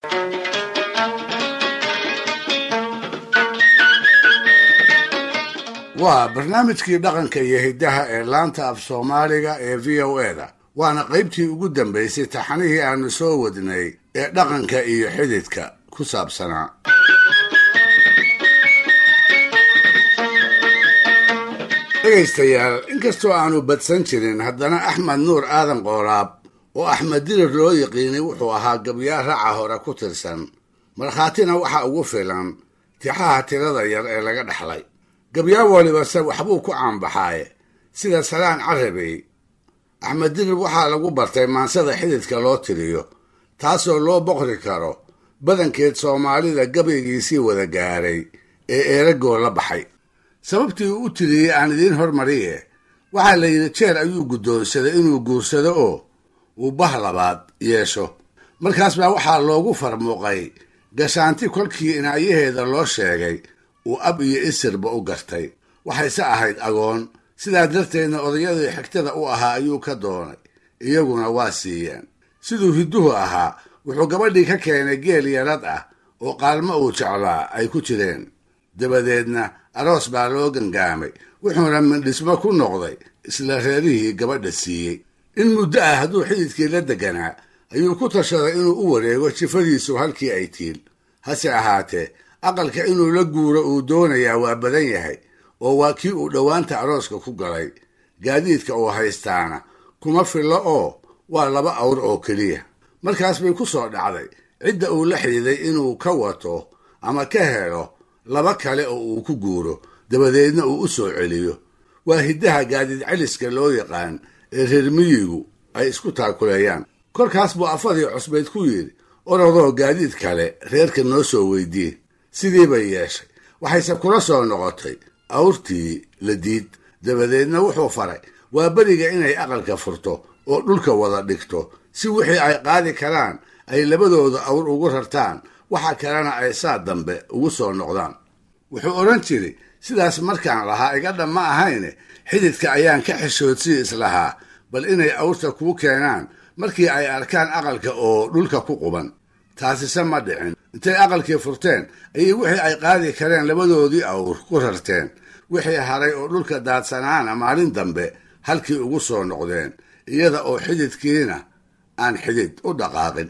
waa barnaamijkii dhaqanka iyo hiddaha ee laanta af soomaaliga ee v o e da waana qaybtii ugu dambaysay taxanihii aanu soo wadnay ee dhaqanka iyo xididka ku saabsanaa dhegaystayaal inkastoo aanu badsan jirin haddana axmed nuur aadan qooraab oo axmed dirir loo yiqiinay wuxuu ahaa gabyaa raca hore ku tirsan markhaatina waxa ugu filan tixaha tirada yar ee laga dhaxlay gabyaa walibase waxbuu ku caanbaxaaye sida salaan carabey axmed dirir waxaa lagu bartay maansada xididka loo tiriyo taasoo loo boqri karo badankeed soomaalida gabaygiisii wada gaaray ee eeragoo la baxay sababtii uu u tiriyey aan idiin hormariye waxaa la yidhi jeer ayuu guddoonsaday inuu guursado oo uu bah labaad yeesho markaas baa waxaa loogu farmuuqay gashaanti kolkii inaayaheeda loo sheegay uu ab iyo isirba u gartay waxayse ahayd agoon sidaa darteedna odayadii xigtada u ahaa ayuu ka doonay iyaguna waa siiyeen siduu hidduhu ahaa wuxuu gabadhii ka keenay geel yarad ah oo qaalmo uu jeclaa ay ku jireen dabadeedna aroos baa loo gangaamay wuxuuna mindhismo ku noqday isla reerihii gabadha siiyey in muddo ah hadduu xididkii la deganaa ayuu ku tashaday inuu u wareego jifadiisu halkii ay tiil hase ahaatee aqalka inuu la guuro uu doonayaa waa badan yahay oo waa kii uu dhowaanta arooska ku galay gaadiidka uu haystaana kuma fillo oo waa laba awr oo keliya markaas bay ku soo dhacday cidda uu la xididay inuu ka wato ama ka helo laba kale oo uu ku guuro dabadeedna uu u soo celiyo waa hiddaha gaadiid celiska loo yaqaan ee reer miyigu ay isku taakuleeyaan kolkaas buu afadii cusbayd ku yidhi orodoo gaadiid kale reerka noo soo weydiye sidii bay yeeshay waxayse kula soo noqotay awrtii la diid dabadeedna wuxuu faray waa beriga inay aqalka furto oo dhulka wada dhigto si wixii ay qaadi karaan ay labadooda awr ugu rartaan waxa kalena ay saa dambe ugu soo noqdaan wuxuu odhan jiray sidaas markaan lahaa iga dham ma ahayne xididka ayaan ka xishoodsii islahaa bal inay awrta kuu keenaan markii ay arkaan aqalka oo dhulka ku quban taasise ma dhicin intay aqalkii furteen ayay wixii ay qaadi kareen labadoodii awr ku rarteen wixii haray oo dhulka daadsanaana maalin dambe halkii ugu soo noqdeen iyada oo xididkiina aan xidid u dhaqaaqin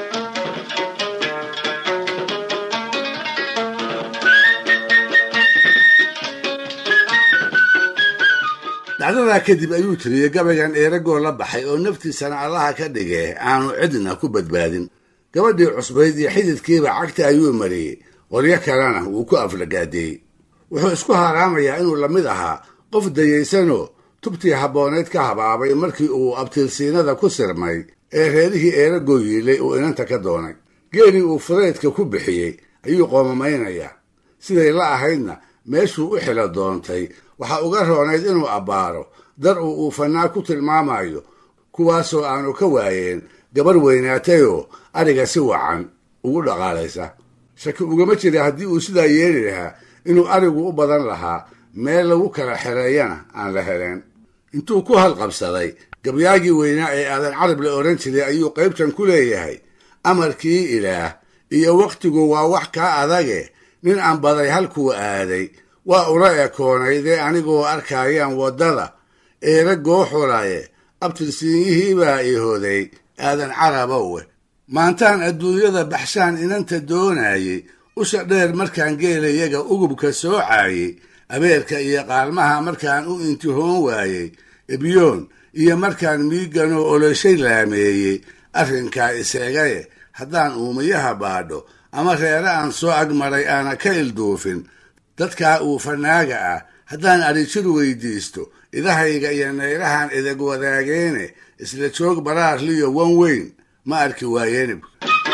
dhacdadaa kadib ayuu tiriyey gabaygan eeragoo la baxay oo naftiisana allaha ka dhigee aanu cidna ku badbaadin gabadhii cusbayd iyo xididkiiba cagta ayuu mariyey qoryo kalena wuu ku aflagaadeeyey wuxuu isku haaraamayaa inuu la mid ahaa qof dayaysanoo tubtii habboonayd ka habaabay markii uu abtiilsiinada ku sirmay ee reerihii eeragoo yiilay uu inanta ka doonay geelii uu fudaydka ku bixiyey ayuu qoomamaynayaa siday la ahaydna meeshuu u xilo doontay waxaa uga roonayd inuu abbaaro dar uu uufanaa ku tilmaamayo kuwaasoo aanu ka waayeen gabar weynaatayoo ariga si wacan ugu dhaqaalaysa shaki ugama jira haddii uu sidaa yeeli lahaa inuu arigu u badan lahaa meel lagu kala xereeyana aan la heleen intuu ku halqabsaday gabyaagii weynaa ee aadan carab la odhan jiray ayuu qaybtan ku leeyahay amarkii ilaah iyo wakhtigu waa wax kaa adage nin aan baday halkuu aaday waa ula ekoonaydee anigoo arkaayaan waddada eera gooxulaye abtirsiinyihii baa i hoday aadan carabowe maantaan adduunyada baxshaan inanta doonayey usha dheer markaan geelayaga ugubka soocayey abeerka iyo qaalmaha markaan u intihoon waayey ebyoon iyo markaan miiganoo oloshay laameeyey arrinkaa iseegaye haddaan uumiyaha baadho ama reere aan soo agmaray aana ka ilduufin dadkaa uu fanaaga ah haddaan adhijir weydiisto idahayga iyo nayrahan idag wadaageene isla joog baraarliyo wan weyn ma arki waayeenib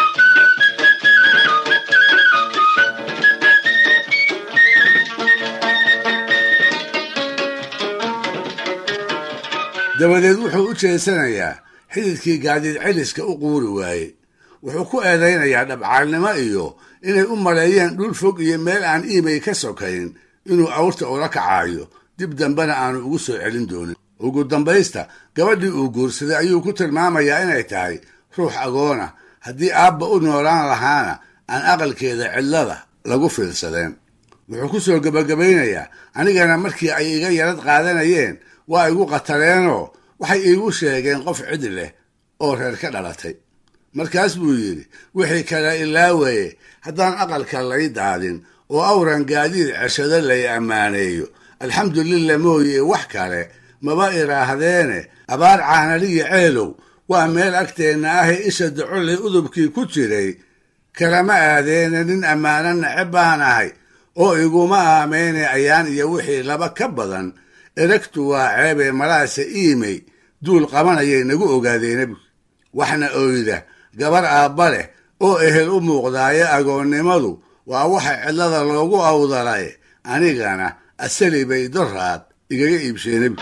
dabadeed wuxuu u jeesanayaa xididkii gaadiid celiska u quuri waayey wuxuu ku eedaynayaa dhabcaalnimo iyo inay u maleeyeen dhul fog iyo meel aan iimay ka sokayn inuu awrta ula kacaayo dib dambena aanu ugu soo celin doonin ugu dambaysta gabadhii uu guursaday ayuu ku tilmaamayaa inay tahay ruux agoona haddii aabba u noolaan lahaana aan aqalkeeda cidlada lagu fiilsadeen wuxuu ku soo gebagabaynayaa anigana markii ay iga yarad qaadanayeen waa igu qatareenoo waxay iigu sheegeen qof cid leh oo reer ka dhalatay markaas buu yidhi wixii kale ilaawaye haddaan aqalka lay daadin oo awran gaadiid ceshado lay ammaaneeyo alxamdulillah mooye wax kale maba idhaahdeene abaar caanaliya ceelow waa meel agteenna ahee isha docoley udubkii ku jiray kalama aadeene nin ammaano neceb baan ahay oo iguma aameyne ayaan iyo wixii laba ka badan eragtu waa ceebee malaase iimey duul qabanayay nagu ogaadeenabi waxna oyda gabar aabba leh oo ehel u muuqdaayo agoonnimadu waa waxa cidlada loogu awdalay anigana asali bay doraad igaga iibsheenabi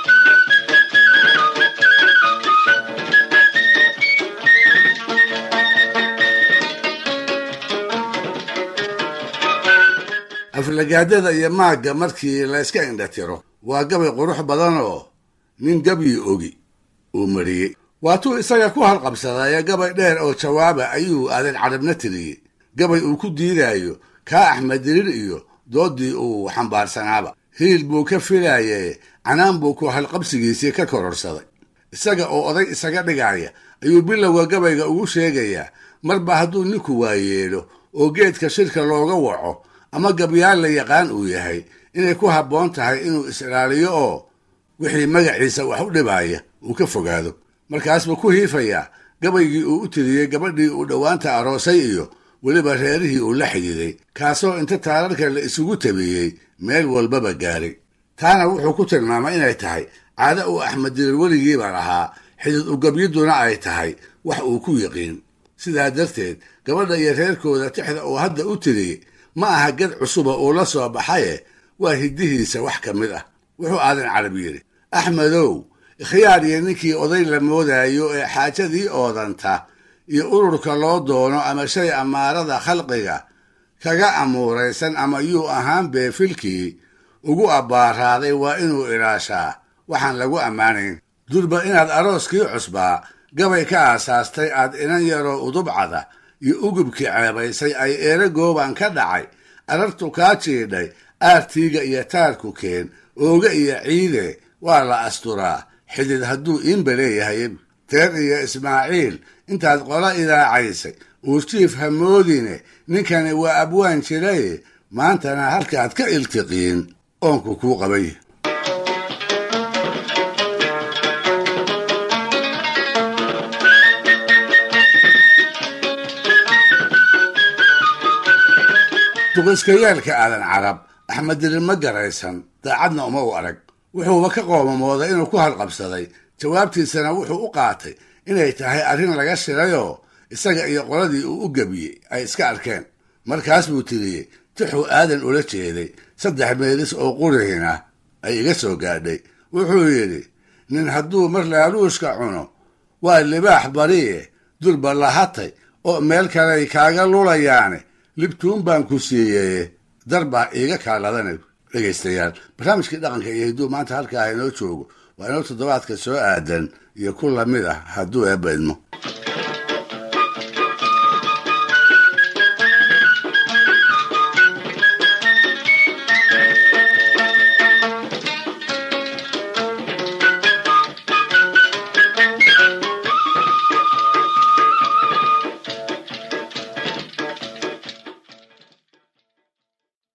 aflagaadada iyo maagga markii layska indhatiro waa gabay qurux badan oo nin gabyi ogi uu mariyey waatuu isaga ku halqabsadaya gabay dheer oo jawaaba ayuu aadan cadhabna tiriyey gabay uu ku diidaayo kaa axmed dirir iyo doodii uu xambaarsanaaba hiil buu ka filaye canaan buu ku halqabsigiisii ka kororsaday isaga oo oday isaga dhigaya ayuu bilowga gabayga ugu sheegayaa marba hadduu ninku waayeelo oo geedka shirka looga waco ama gabyaal la yaqaan uu yahay inay ku habboon tahay inuu is-ilaaliyo oo wixii magaciisa wax u dhibaya uu ka fogaado markaasbuu ku hiifayaa gabaygii uu u tiriyey gabadhii uu dhowaanta aroosay iyo weliba reerihii uu la xidhiiday kaasoo inta taararka la isugu tabiyey meel walbaba gaaray taana wuxuu ku tilmaamay inay tahay caado uu axmed dirir weligiiba lahaa xidid ugabyaduna ay tahay wax uu ku yiqiin sidaa darteed gabadha iyo reerkooda tixda uu hadda u tiriyey ma aha gad cusuba uu la soo baxaye waa hiddihiisa wax ka mid ah wuxuu aadan carab yidhi axmedow ikhyaar iyo ninkii oday la moodaayo ee xaajadii oodanta iyo ururka loo doono ama shay amaarada khalqiga kaga amuuraysan ama yuu ahaan beefilkii ugu abbaaraaday waa inuu ilaashaa waxaan lagu ammaanayn durba inaad arooskii cusbaa gabay ka aasaastay aad inan yaroo udubcada iyo ugubkii ceebaysay ay eera gooban ka dhacay arartu kaa jiidhay aartiiga iyo taarku keen ooga iyo ciide waa la asturaa xidid hadduu iinba leeyahay teer iyo ismaaciil intaad qola idaacaysay uurjiif hamoodine ninkani waa abwaan jiraye maantana halkaad ka iltiqiin oonku kuu qabay duqiskayaalka aadan carab axmed dirir ma garaysan daacadna uma u arag wuxuuba ka qoomamooday inuu ku halqabsaday jawaabtiisana wuxuu u qaatay inay tahay arrin laga shirayoo isaga iyo qoladii uu u gebiyey ay iska arkeen markaas buu tiriyey tixuu aadan ula jeeday saddex meelis oo qurihina ay iga soo gaadhay wuxuu yidhi nin hadduu mar laaluushka cuno waa libaax bariye durba lahatay oo meel kaley kaaga lulayaane libtuun baan ku siiyeye dar baa iiga kaaladana dhegaystayaal barnaamijkii dhaqanka iyo hidduu maanta halkaa inoo joogo waa inoo toddobaadka soo aadan iyo ku lamid ah hadduu eebba idmo